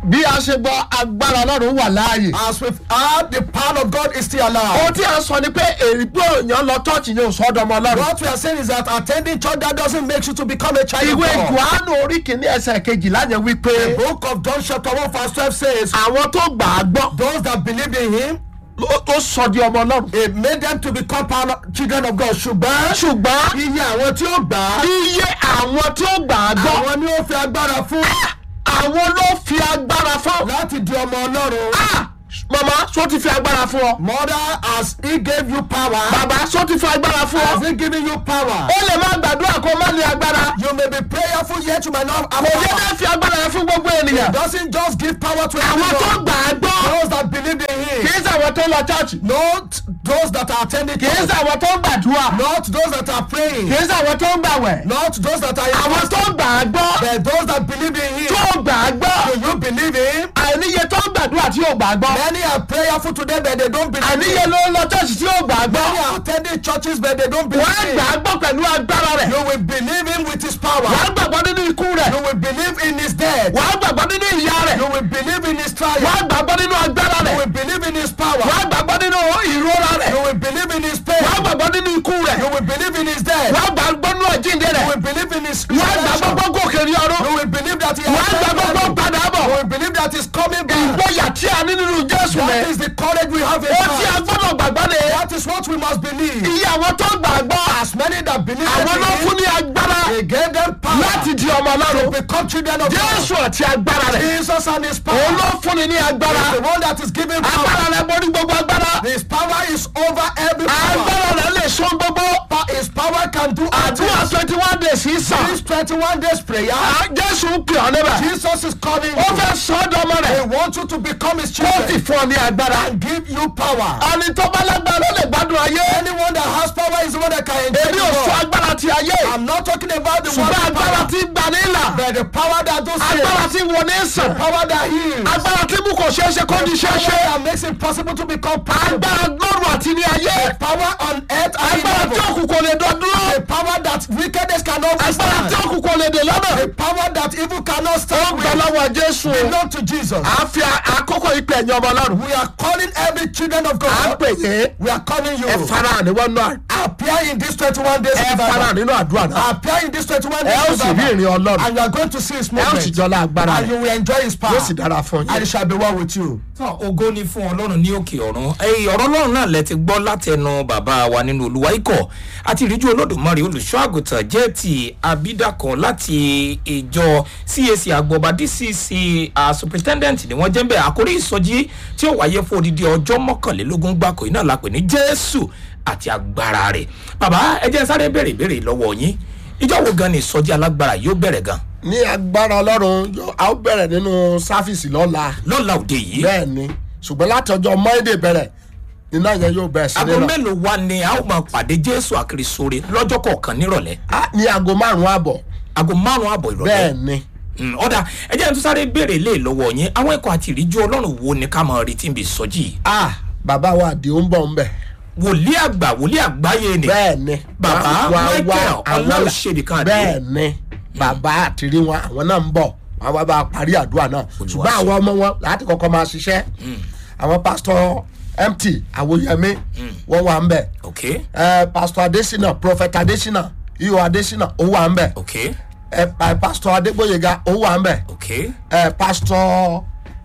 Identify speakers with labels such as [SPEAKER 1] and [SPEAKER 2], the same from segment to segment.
[SPEAKER 1] bí a ṣe gbọ́ agbára ọlọ́run wà láàyè.
[SPEAKER 2] As we've heard, the power of God is still alive.
[SPEAKER 1] ohun tí a sọ ni pé èrè pé èèyàn lọ chọ́ọ̀chì yóò sọ ọ́dọ̀ ọmọ ọlọ́run.
[SPEAKER 2] What we are saying is that attending church that doesn't make you to become a child
[SPEAKER 1] ìwé
[SPEAKER 2] of God.
[SPEAKER 1] johannu orí kìíní ẹsẹ̀ kejìlá yẹn wí pé
[SPEAKER 2] The book of John chapter 1 verse 12 says,
[SPEAKER 1] àwọn tó gbà á gbọ́
[SPEAKER 2] those that believed in him,
[SPEAKER 1] ó ó sọ di ọmọ ọlọ́run.
[SPEAKER 2] it made them to become power- children of God. Ṣùgbọ́n
[SPEAKER 1] ṣùgbọ́n
[SPEAKER 2] iye àwọn tí ó gbà á,
[SPEAKER 1] iye àwọn tí ó gbà á gbọ́
[SPEAKER 2] àwọn ni ó fi agbára fún
[SPEAKER 1] àwọn ló fi agbára fún.
[SPEAKER 2] láti di ọmọ Ọlọ́run.
[SPEAKER 1] Ah! mama sọ ti fi agbára fún ọ.
[SPEAKER 2] Mother, as he gave you power,
[SPEAKER 1] bàbá sọ ti fi agbára fún
[SPEAKER 2] has
[SPEAKER 1] ọ.
[SPEAKER 2] he given you power?
[SPEAKER 1] ó lè má gbàdúrà kó má ní agbára.
[SPEAKER 2] You may be prayerful yet you might not have
[SPEAKER 1] kò yẹ
[SPEAKER 2] power.
[SPEAKER 1] ká fi agbára yẹn fún gbogbo
[SPEAKER 2] He
[SPEAKER 1] ènìyàn.
[SPEAKER 2] doesn't just give power to
[SPEAKER 1] àwọn tó
[SPEAKER 2] everyone.
[SPEAKER 1] gbà á gbọ́
[SPEAKER 2] Those that believe in
[SPEAKER 1] kì
[SPEAKER 2] him.
[SPEAKER 1] í sàwọn tó lọ chọ́ọ̀chì.
[SPEAKER 2] Not those that are attending
[SPEAKER 1] kì í
[SPEAKER 2] church.
[SPEAKER 1] sàwọn tó ń gbàdúrà.
[SPEAKER 2] Not those that are praying.
[SPEAKER 1] kì í sàwọn tó ń gbàwẹ̀.
[SPEAKER 2] Not those that are
[SPEAKER 1] àwọn tó gbà á gbọ́
[SPEAKER 2] But those that believe in him.
[SPEAKER 1] tó gbà á gbọ́.
[SPEAKER 2] Do you believe him?
[SPEAKER 1] àìníye tó ń gbàdúrà tí yóò gbà á gbọ́.
[SPEAKER 2] Many are prayerful today but they don't believe
[SPEAKER 1] àìníye
[SPEAKER 2] him.
[SPEAKER 1] ló ń lọ chọ́ọ̀chì tí yóò gbà á gbọ́.
[SPEAKER 2] Many are attending churches but they don't believe
[SPEAKER 1] wọ́n á gbà
[SPEAKER 2] him.
[SPEAKER 1] á gbọ́ pẹ̀lú agbára rẹ̀.
[SPEAKER 2] You will believe him with his power.
[SPEAKER 1] wọ́n á gbàgbọ́ nínú ikú rẹ̀.
[SPEAKER 2] You will believe in his death.
[SPEAKER 1] wọ́n á gbàgbọ́ nínú ìyá rẹ̀.
[SPEAKER 2] You will believe in his
[SPEAKER 1] wọ́n á
[SPEAKER 2] triumph.
[SPEAKER 1] gbàgbọ́ nínú agbára
[SPEAKER 2] You
[SPEAKER 1] rẹ̀.
[SPEAKER 2] will believe in his power.
[SPEAKER 1] wọ́n á gbàgbọ́ nínú ìrora rẹ̀.
[SPEAKER 2] You will believe in his pain.
[SPEAKER 1] wọ́n á gbàgbọ́ nínú ikú rẹ̀.
[SPEAKER 2] You will believe in his death.
[SPEAKER 1] wọ́n á gbàgbọ́ nínú ọ̀jíǹde
[SPEAKER 2] You
[SPEAKER 1] rẹ̀.
[SPEAKER 2] will believe in his
[SPEAKER 1] wọ́n á gbàgbọ́
[SPEAKER 2] resurrection.
[SPEAKER 1] gbogbo òkè ní ọdún.
[SPEAKER 2] You will believe that he
[SPEAKER 1] wọ́n á
[SPEAKER 2] has
[SPEAKER 1] gbàgbọ́ gbogbo
[SPEAKER 2] come back.
[SPEAKER 1] padà bọ̀.
[SPEAKER 2] You will believe that he's coming back.
[SPEAKER 1] ìgboyà tí a ní nínú jésù
[SPEAKER 2] That
[SPEAKER 1] rẹ̀.
[SPEAKER 2] is the courage we have in
[SPEAKER 1] ó tí a
[SPEAKER 2] Christ.
[SPEAKER 1] gbọ́dọ̀ gbàgbọ́ ni.
[SPEAKER 2] That is what we must believe.
[SPEAKER 1] iye àwọn tó gbàgbọ́.
[SPEAKER 2] As many that believe
[SPEAKER 1] àwọn ló fún
[SPEAKER 2] in
[SPEAKER 1] ní agbára
[SPEAKER 2] him, he gave them power
[SPEAKER 1] láti di ọmọ
[SPEAKER 2] to
[SPEAKER 1] ọlọ́run.
[SPEAKER 2] become children of God.
[SPEAKER 1] jésù àti agbára rẹ̀.
[SPEAKER 2] Jesus and his power.
[SPEAKER 1] òun ló fún ni ní agbára.
[SPEAKER 2] is the one that is giving
[SPEAKER 1] agbára
[SPEAKER 2] power.
[SPEAKER 1] rẹ̀ borí gbogbo agbára.
[SPEAKER 2] His power is over every power.
[SPEAKER 1] agbára rẹ̀ lè so gbogbo.
[SPEAKER 2] Pa- His power can do all
[SPEAKER 1] àdúrà
[SPEAKER 2] things.
[SPEAKER 1] twenty one days yìí sàn.
[SPEAKER 2] This 21 days prayer,
[SPEAKER 1] Ah, jésù ń pè ọ́ níbẹ̀.
[SPEAKER 2] Jesus is calling
[SPEAKER 1] ó
[SPEAKER 2] you.
[SPEAKER 1] fẹ́ sọ ọ́ dọ́mọ
[SPEAKER 2] He
[SPEAKER 1] rẹ̀.
[SPEAKER 2] wants you to become his
[SPEAKER 1] ó sì
[SPEAKER 2] children
[SPEAKER 1] fún ọ ní agbára.
[SPEAKER 2] and give you power.
[SPEAKER 1] ẹni tó bá lágbára ló lè gbádùn ayé.
[SPEAKER 2] Anyone that has power is the one that can enjoy
[SPEAKER 1] èmi ò
[SPEAKER 2] the
[SPEAKER 1] sọ
[SPEAKER 2] world.
[SPEAKER 1] agbára ti ayé.
[SPEAKER 2] I'm not talking about the
[SPEAKER 1] ṣùgbọ́n
[SPEAKER 2] world
[SPEAKER 1] agbára
[SPEAKER 2] power,
[SPEAKER 1] ti gbà ní ìlà.
[SPEAKER 2] but the power that does
[SPEAKER 1] agbára
[SPEAKER 2] save,
[SPEAKER 1] ti wò ní sàn.
[SPEAKER 2] power that heals,
[SPEAKER 1] agbára tí mú kò ṣeé ṣe kó di ṣeé
[SPEAKER 2] power
[SPEAKER 1] ṣe.
[SPEAKER 2] that makes it possible to become possible.
[SPEAKER 1] agbára lọ́rùn àti ní ayé.
[SPEAKER 2] Power on earth and in
[SPEAKER 1] agbára tí
[SPEAKER 2] heaven.
[SPEAKER 1] òkùnkùn lè dán dúró.
[SPEAKER 2] The power that wickedness cannot
[SPEAKER 1] agbára tí
[SPEAKER 2] withstand.
[SPEAKER 1] òkùnkùn lè dè lọ́nà.
[SPEAKER 2] The power that evil cannot
[SPEAKER 1] ó
[SPEAKER 2] stand
[SPEAKER 1] gbà
[SPEAKER 2] with.
[SPEAKER 1] lọ́wọ́ jésù.
[SPEAKER 2] Belong to Jesus.
[SPEAKER 1] à ń fi àkókò ìpè ẹ̀yìn ọmọ ọlọ́run.
[SPEAKER 2] We are calling every children of
[SPEAKER 1] à ń
[SPEAKER 2] God.
[SPEAKER 1] pè yé.
[SPEAKER 2] We are calling you.
[SPEAKER 1] ẹ farahàn níwọ̀n náà.
[SPEAKER 2] Appear in this 21 days
[SPEAKER 1] ẹ
[SPEAKER 2] revival.
[SPEAKER 1] farahàn nínú àdúrà náà.
[SPEAKER 2] Appear in this 21
[SPEAKER 1] ẹ
[SPEAKER 2] days
[SPEAKER 1] ó sì rí
[SPEAKER 2] revival.
[SPEAKER 1] ìrìn ọlọ́run.
[SPEAKER 2] And you are going to see his
[SPEAKER 1] ẹ ó sì
[SPEAKER 2] movement.
[SPEAKER 1] jọlá agbára
[SPEAKER 2] And you
[SPEAKER 1] rẹ̀.
[SPEAKER 2] will enjoy his power.
[SPEAKER 1] yóò sì dára fún
[SPEAKER 2] And
[SPEAKER 1] yín.
[SPEAKER 2] it shall be well with you.
[SPEAKER 3] tán ògo ni fún ọlọ́run ní òkè ọ̀run ẹ̀yìn ọ̀rọ̀ ọlọ́run náà lẹ ti gbọ́ látẹnu bàbá wa nínú olúwa ikọ̀ àti ìríjú olódùmarè olùṣọ́ àgùntàn jẹ́ ti abidakan láti ìjọ cac agbọba dcc uh, superintendent ni wọ́n jẹ́ ń bẹ̀ àkórí ìsọjí tí ó wáyé fún odidi ọjọ́ mọ́kànlélógún gbáko iná la pè ní jésù àti agbára rẹ̀ bàbá ẹ jẹ́ sáré béèrè ìbéèrè lọ́wọ́ yín ìjọ wo gan ni ìsọjí alágbára yóò bẹ̀rẹ̀ gan
[SPEAKER 1] ní agbára ọlọ́run yóò- a ó bẹ̀rẹ̀ nínú sáfìsì lọ́la.
[SPEAKER 3] lọ́la òde yìí
[SPEAKER 1] bẹ́ẹ̀ ni ṣùgbọ́n láti ọjọ́ mọ́ẹ́dẹ̀ bẹ̀rẹ̀ iná yẹn yóò bẹ̀rẹ̀ sí
[SPEAKER 3] aago
[SPEAKER 1] nínú.
[SPEAKER 3] mélòó wa ni a ó máa pàdé jésù àkìrìsóore lọ́jọ́ kọ̀ọ̀kan nírọ̀lẹ́
[SPEAKER 1] Ah, ní aago márùn-ún àbọ̀
[SPEAKER 3] aago márùn-ún àbọ̀ ìrọ̀lẹ́
[SPEAKER 1] bẹ́ẹ̀ ni.
[SPEAKER 3] Mm, ọ̀dà ẹ jẹ́ n tún sáré béèrè lé lọ́wọ́ yín àwọn ẹ̀kọ́ àti ìríjú ọlọ́run wo ni ká máa retí bí sọ́jì yìí
[SPEAKER 1] ah bàbá wa àdì ó ń bọ̀ ń bẹ̀.
[SPEAKER 3] wòlíì àgbà wòlíì àgbáyé ni
[SPEAKER 1] bẹ́ẹ̀ ni.
[SPEAKER 3] Bàbá
[SPEAKER 1] Wá- wá-
[SPEAKER 3] Michael
[SPEAKER 1] wá- àwọn-
[SPEAKER 3] Ọláòṣèbí kan àdé.
[SPEAKER 1] bẹ́ẹ̀ ni bàbá àtìrí wọn àwọn náà ń bọ̀ wọn wá bá a parí àdúrà náà ṣùgbọ́n àwọn ọmọ wọn láti kọ́kọ́ máa ṣiṣẹ́ àwọn pásítọ̀ mt àwòyẹmí wọn wà ń bẹ̀
[SPEAKER 3] ok
[SPEAKER 1] ẹ pásítọ̀ adésínà prophet adésínà iyọ̀ adésínà ó wà ń bẹ̀
[SPEAKER 3] ok
[SPEAKER 1] ẹ pa- pásítọ̀ adégbòyega ó wà ń bẹ̀
[SPEAKER 3] ok
[SPEAKER 1] ẹ pásítọ̀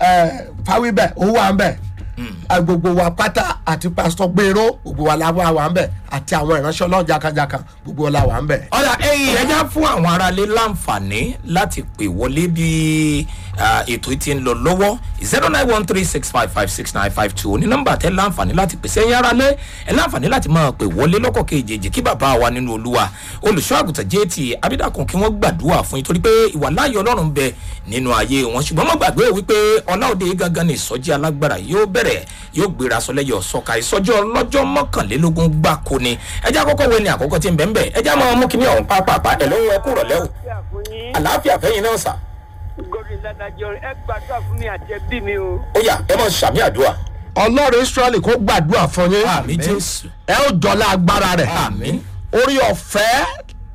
[SPEAKER 1] ẹ fáwíbẹ̀ ó wà ń bẹ̀ ẹ, gbogbo wa pátá àti pásítọ̀ gbèrò gbogbo wa la wà wà ń bẹ̀ àti àwọn ìránṣẹ́ ọlọ́run jàkàjàkà gbogbo wa la wà ń bẹ̀.
[SPEAKER 3] ọ̀dà ẹ̀yìn ẹ̀já fún àwọn aráalé láǹfààní láti pè wọlé bí ah, ètò yìí ti ń lọ lọ́wọ́ zero nine one three six five five six nine five two ní nọ́mbà tẹ́ láǹfààní láti pèsè ẹ̀yìn aráalé ẹ̀ láǹfààní láti máa pè wọlé lọ́kọ̀ kejì kí bàbá wa nínú olúwa olùṣọ́ àgùntàn jt abídàkùn kí wọ́n gbàdúrà fún yín torí pé ìwà láàyè ọlọ́run ń bẹ nínú ayé wọn ṣùgbọ́n má gbàgbé wípé ọláòde gangan ní ìsọjí alágbára yóò bẹ̀rẹ̀ yóò gbéra sọlẹ́yọ̀ sọ́ka ìsọjí ọlọ́jọ́ mọ́kànlélógún gbáko ni ẹjẹ́ àkọ́kọ́ wo ni àkọ́kọ́ ti ń bẹ̀ ń bẹ̀ ẹjẹ́ máa mú kíní ọ̀hún pápápá ẹ̀ lóyún ẹkú rọ̀lẹ́ o
[SPEAKER 4] fún yín
[SPEAKER 3] àlàáfíà fẹ́yìn náà sà
[SPEAKER 4] gómìnà ládàjọ ẹ gbàdúrà fún mi àti ẹbí mi o.
[SPEAKER 3] ó yà ẹ máa ṣàmì àdúrà
[SPEAKER 1] ọlọ́run israẹli kó gbàdúrà fún yín
[SPEAKER 3] àmì jésù
[SPEAKER 1] ẹ ó jọlá agbára rẹ̀
[SPEAKER 3] àmì
[SPEAKER 1] orí ọ̀fẹ́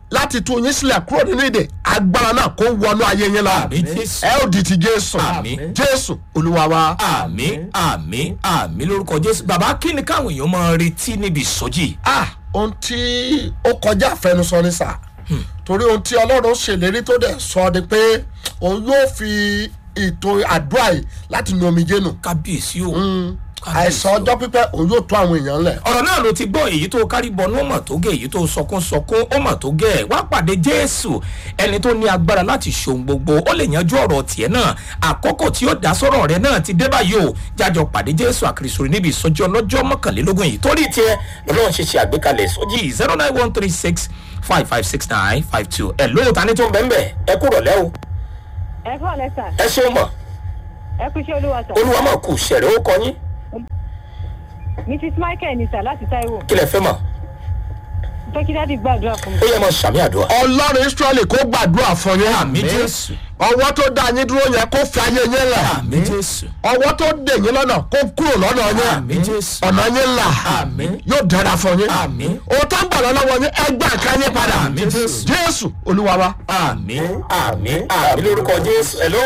[SPEAKER 1] láti tú yín sílẹ̀ kúrò nínú ìdè agbára náà kó wọnú ayé yín lọ
[SPEAKER 3] àmì jésù
[SPEAKER 1] ẹ ò di ti jésù
[SPEAKER 3] Àmín.
[SPEAKER 1] jésù olúwa wa.
[SPEAKER 3] àmì àmì àmì lórúkọ jésù bàbá kí ni káwọn èèyàn máa retí níbi ìsọjí
[SPEAKER 1] ah ohun tí ó kọjá àfẹnusọ ni sà torí ohun tí ọlọ́run ṣèlérí tó dẹ̀ sọ ni pé òun yóò fi ètò àdúrà yìí láti nu omijé nù
[SPEAKER 3] kábíyèsí o
[SPEAKER 1] àìsàn ọjọ́ pípẹ́ òun yóò tó àwọn èèyàn lẹ̀.
[SPEAKER 3] ọ̀rọ̀ náà ló ti gbọ́ èyí tó kárí bọnú ó mà tó gẹ̀ èyí tó sọkún sọkún ó mà tó gẹ̀ wá pàdé jésù ẹni tó ní agbára láti ṣohun gbogbo ó lè yanjú ọ̀rọ̀ tiẹ̀ náà àkókò tí ó dá sọ́rọ̀ rẹ náà ti dé báyìí o jájọ pàdé jésù àkìrìsòrò níbi ìsọjí ọlọ́jọ́ mọ́kànlélógún yìí torí tiẹ̀ lọ́lọ́run ṣe ṣe àgbékalẹ̀ ìsọjí zero nine one three six five five six nine five two ẹ̀ lóòótọ́ tani tó ń bẹ́ẹ̀ bẹ́ẹ̀ ẹ kúrò lẹ́ o
[SPEAKER 5] ẹ kọ́ lẹ́sà
[SPEAKER 3] ẹ ṣeun mọ̀
[SPEAKER 5] ẹ kú iṣẹ́ olúwa sà
[SPEAKER 3] olúwa mọ̀ kù ṣẹ̀rẹ̀ ó kọ yín
[SPEAKER 5] mrs michael ní sà láti taiwo
[SPEAKER 3] kí lẹ fẹ́ mọ̀
[SPEAKER 5] pé kí dádì gbàdúrà fún mi.
[SPEAKER 3] ó yẹ mọ̀ sàmì àdúrà
[SPEAKER 1] ọlọ́run israẹli kó gbàdúrà fún yín.
[SPEAKER 3] àmì jésù
[SPEAKER 1] ọwọ́ tó dá yín dúró yẹn kó fi ayé yín lẹ̀.
[SPEAKER 3] àmì jésù
[SPEAKER 1] ọwọ́ tó dè yín lọ́nà kó kúrò lọ́nà
[SPEAKER 3] àmì
[SPEAKER 1] yín.
[SPEAKER 3] jésù
[SPEAKER 1] ọ̀nà yín là.
[SPEAKER 3] Àmín.
[SPEAKER 1] yóò dára fún yín.
[SPEAKER 3] Àmín.
[SPEAKER 1] òun tó ń gbà lọ́wọ́ yín ẹgbẹ́ àká yín padà.
[SPEAKER 3] Àmín, Jésù.
[SPEAKER 1] jésù olúwa wa.
[SPEAKER 3] àmì àmì àmì lórúkọ jésù hello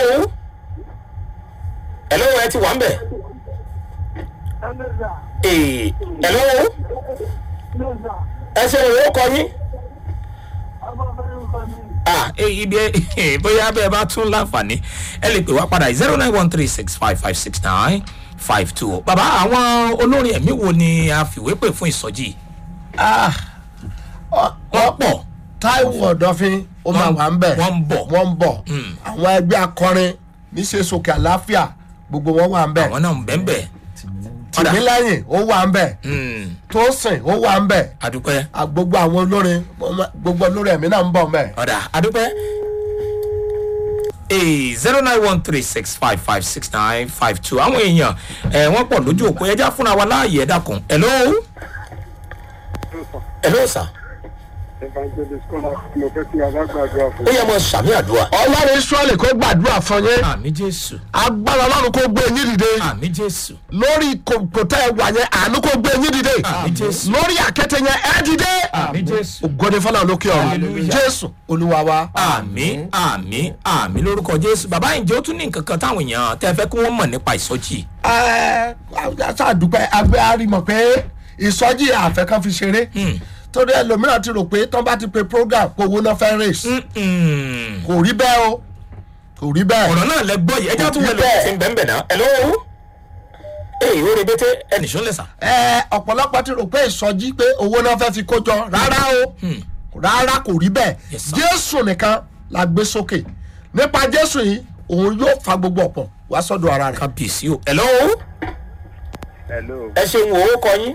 [SPEAKER 3] hello ẹ ti wà ń bẹ̀ ee hello ẹ ṣe ìwé kọ yín ah eh, ibi ẹ bóyá bẹ́ẹ̀ bá tún láǹfààní ẹ lè pè wá padà zero nine one three six five five six nine five two bàbá àwọn olórin ẹ̀mí wo ni a fìwé pè fún ìsọjí
[SPEAKER 1] Ah,
[SPEAKER 3] wọ́n pọ̀
[SPEAKER 1] táíwò ọ̀dọ́fin ó máa wà ń bẹ̀.
[SPEAKER 3] wọ́n ń bọ̀.
[SPEAKER 1] wọ́n ń bọ̀. àwọn ẹgbẹ́ akọrin níṣẹ́ sókè àláfíà gbogbo wọn wà ń bẹ̀.
[SPEAKER 3] àwọn náà ń bẹ́ẹ̀ bẹ́ẹ̀ Ọ̀dà.
[SPEAKER 1] tìmílẹ́yìn ó wà ń bẹ̀.
[SPEAKER 3] Mm,
[SPEAKER 1] tósìn ó wà ń bẹ̀.
[SPEAKER 3] adúpẹ́.
[SPEAKER 1] À, gbogbo àwọn olórin gbogbo olórin ẹ̀mí náà ń bọ̀ ń bẹ̀.
[SPEAKER 3] ọ̀dà adúpẹ́. ee zero nine one three six five five six nine five two àwọn èèyàn ẹ wọ́n pọ̀ lójú òpó ẹja fúnra wa láàyè ẹ̀dá kan hello. hello sir.
[SPEAKER 6] evangelist kọ́lá mo fẹ́ kí alágbàdúrà fún
[SPEAKER 3] ó yẹ mọ sàmì àdúrà.
[SPEAKER 1] ọlọ́run israẹli kó gbàdúrà fún yín.
[SPEAKER 3] àmì jésù
[SPEAKER 1] agbára ọlọ́run kó gbé yín dìde.
[SPEAKER 3] àmì jésù
[SPEAKER 1] lórí kòtò ẹ̀ wà yẹn àánú kó gbé yín dìde.
[SPEAKER 3] Àmín, Jésù.
[SPEAKER 1] lórí àkẹ́tẹ̀ yẹn ẹ dìde.
[SPEAKER 3] àmì jésù.
[SPEAKER 1] ògọ́ni fọlá lókè ọ̀run
[SPEAKER 3] Hallelujah.
[SPEAKER 1] jésù olúwa wa.
[SPEAKER 3] àmì àmì àmì lórúkọ jésù bàbá ìjẹ́ ó tún ní nǹkan kan táwọn èèyàn tẹ́ fẹ́ kí wọ́n mọ̀ nípa ìsọjí.
[SPEAKER 1] ẹ ṣàdúpẹ́ agbẹ́ àrímọ̀ pé ìsọjí àfẹ́ kan fi ṣeré torí ẹlòmíràn ti rò pé tán bá ti pe program kó owó náà fẹ́ race
[SPEAKER 3] Mm-mm.
[SPEAKER 1] kò rí bẹ́ẹ̀ o kò rí bẹ́ẹ̀.
[SPEAKER 3] ọ̀rọ̀ náà lẹ gbọ́ yìí ẹjẹ́ tún wẹ̀lẹ̀
[SPEAKER 1] Bẹ́ẹ̀.
[SPEAKER 3] ti ń bẹ́ẹ̀ bẹ́ẹ̀ náà hello. ee ó rebete ẹnì sọ lẹ́sà.
[SPEAKER 1] ẹ ọ̀pọ̀lọpọ̀ ti rò pé ìsọjí pé owó náà fẹ́ fi kó jọ rárá o rárá kò rí bẹ́ẹ̀
[SPEAKER 3] Yes, sir.
[SPEAKER 1] jésù nìkan la gbé sókè nípa jésù yìí òun yóò fa gbogbo ọ̀pọ̀ wá sọ́dọ̀ ara rẹ̀.
[SPEAKER 3] kábíyèsí o hello.
[SPEAKER 6] hello
[SPEAKER 3] ẹ ṣeun o ó kọ yín.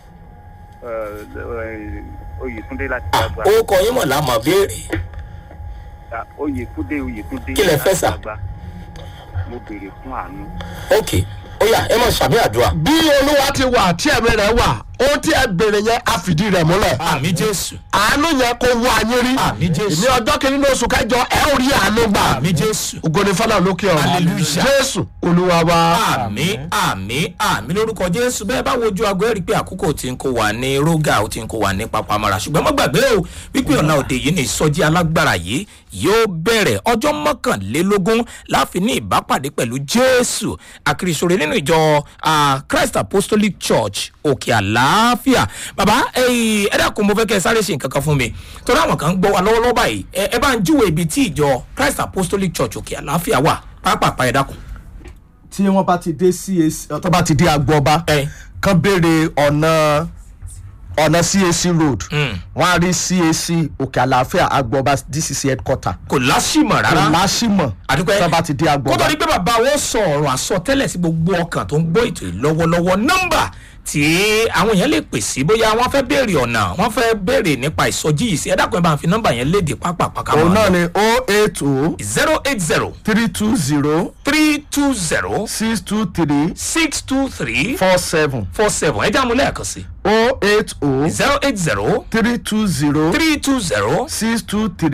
[SPEAKER 6] oyèkúndé láti
[SPEAKER 3] Ah,
[SPEAKER 6] dàgbà
[SPEAKER 3] ó kọ yín mọ̀ lámọ̀ béèrè.
[SPEAKER 6] oyèkúndé oyèkúndé
[SPEAKER 3] Kí lẹ fẹ́ sà?
[SPEAKER 6] láti Dàgbà. mo béèrè fún àánú
[SPEAKER 3] ok ó yà ẹ mọ̀ sàmì àdúrà.
[SPEAKER 1] bí olúwa ti wà tí ẹ̀mí rẹ̀ wà ohun tí ẹ béèrè yẹn á fìdí rẹ̀ múlẹ̀.
[SPEAKER 3] àmì jésù
[SPEAKER 1] àánú yẹn kó wọ ayé rí.
[SPEAKER 3] Àmín, Jésù.
[SPEAKER 1] ní ọjọ́ kìíní ní oṣù kẹjọ ẹ ò rí àánú gbà.
[SPEAKER 3] àmì jésù.
[SPEAKER 1] ògòdì fọlá lókè ọ̀run.
[SPEAKER 3] Hallelujah.
[SPEAKER 1] jésù olúwa wa.
[SPEAKER 3] àmì àmì àmì lórúkọ jésù bẹ́ẹ̀ bá wojú aago ẹ̀ rí i pé àkókò tí ń kó wa ní rógà ó ti ń kó wa ní papamọ́ra ṣùgbọ́n má gbàgbé o wípé ọ̀la òde yìí ní ìsọjí alágbára yìí yóò bẹ̀rẹ̀ ọjọ́ mọ́kànlélógún láàfin ní ìbápàdé pẹ̀lú jésù àkìrìsòrè nínú ìjọ ah, christ apostolic church òkè àlàáfíà bàbá ẹyìn ẹ dákun mo fẹ́ kẹ́ ẹ sáré ṣe nǹkan kan fún mi torí àwọn kan ń gbọ́ wa lọ́wọ́lọ́wọ́ báyìí ẹ ẹ bá ń júwèé ibi tí ìjọ christ apostolic church òkè àlàáfíà wà pápápá ẹ dákun.
[SPEAKER 2] tí wọ́n bá ti dé cac tó bá ti dé agbọ́ba
[SPEAKER 3] ẹ
[SPEAKER 2] kán béèrè ọ̀nà ọ̀nà cac road
[SPEAKER 3] Mm.
[SPEAKER 2] wọ́n á rí cac òkè àlàáfíà agbọ́ba dcc headquarter
[SPEAKER 3] kò láṣìmọ̀ rárá.
[SPEAKER 2] kò láṣìmọ̀
[SPEAKER 3] àdúpẹ́
[SPEAKER 2] tó bá ti dé
[SPEAKER 3] kó tó
[SPEAKER 2] agbọ́ba
[SPEAKER 3] di pé bàbá wọn sọ ọ̀rọ̀ àsọtẹ́lẹ̀ sí gbogbo ọkàn tó ń gbọ́ ètò yìí lọ́wọ́lọ́wọ́ nọ́mbà tí àwọn èèyàn lè pè sí bóyá wọ́n fẹ́ béèrè ọ̀nà wọ́n fẹ́ béèrè nípa ìsọjí yìí sí ẹ dákun ẹ bá ń fi nọ́mbà yẹn léde pápápáká
[SPEAKER 2] òun náà ni o eight o
[SPEAKER 3] zero eight zero
[SPEAKER 2] three two zero
[SPEAKER 3] three two zero
[SPEAKER 2] six two three
[SPEAKER 3] six two three
[SPEAKER 2] four seven
[SPEAKER 3] four seven ẹ jẹ́ àmúlẹ̀ ẹ̀kan sí
[SPEAKER 2] o eight o
[SPEAKER 3] zero eight zero
[SPEAKER 2] three two zero
[SPEAKER 3] three two zero
[SPEAKER 2] six two three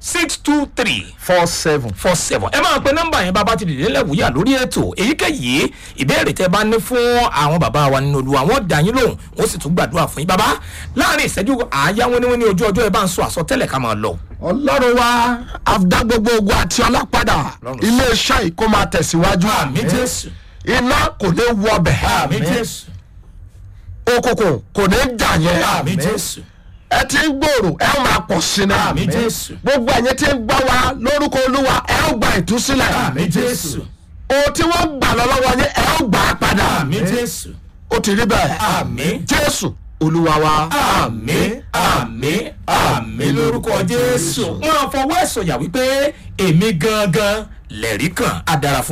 [SPEAKER 3] six two three
[SPEAKER 2] four seven.
[SPEAKER 3] four seven ẹ máa pe nọmba yẹn bàbá ti dìde lẹ́wùúyà lórí ètò èyíkéyìí ìbéèrè tẹ bá ní fún àwọn bàbá wa nínú olúwa wọn dà yín lóhùn wọn sì tún gbàdúrà fún yín bàbá láàrin ìṣẹ́jú àáyá wọn ni wọn ní ojú ọjọ́ ẹ bá ń sọ àsọtẹ́lẹ̀ ká máa lọ.
[SPEAKER 1] ọlọ́run wa àfdá gbogbo ogun àti ọlápadà
[SPEAKER 3] Ọlọ́run.
[SPEAKER 1] iléeṣẹ́ yìí kó máa tẹ̀síwájú
[SPEAKER 3] àmì jésù
[SPEAKER 1] iná kò ní wọbẹ̀
[SPEAKER 3] àmì jésù
[SPEAKER 1] òkùnkùn kò ní jà yẹn
[SPEAKER 3] àmì jésù
[SPEAKER 1] ẹ ti ń gbòòrò ẹ ó máa pọ̀ sí ni
[SPEAKER 3] àmì jésù
[SPEAKER 1] gbogbo ẹ̀yin tí ń gbọ́ wa lórúkọ olúwa ẹ ó gba ìtúsílẹ̀
[SPEAKER 3] àmì jésù
[SPEAKER 1] ohun tí wọ́n gbà lọ lọ́wọ́ yín ẹ ó gbà á padà
[SPEAKER 3] àmì jésù
[SPEAKER 1] ó ti rí bẹ́ẹ̀
[SPEAKER 3] àmì
[SPEAKER 1] jésù olúwa wa.
[SPEAKER 3] àmì àmì àmì lórúkọ jésù wọn fọwọ́ ẹ̀sọ̀ yà wípé èmi gangan lẹ̀rí kan á dára fún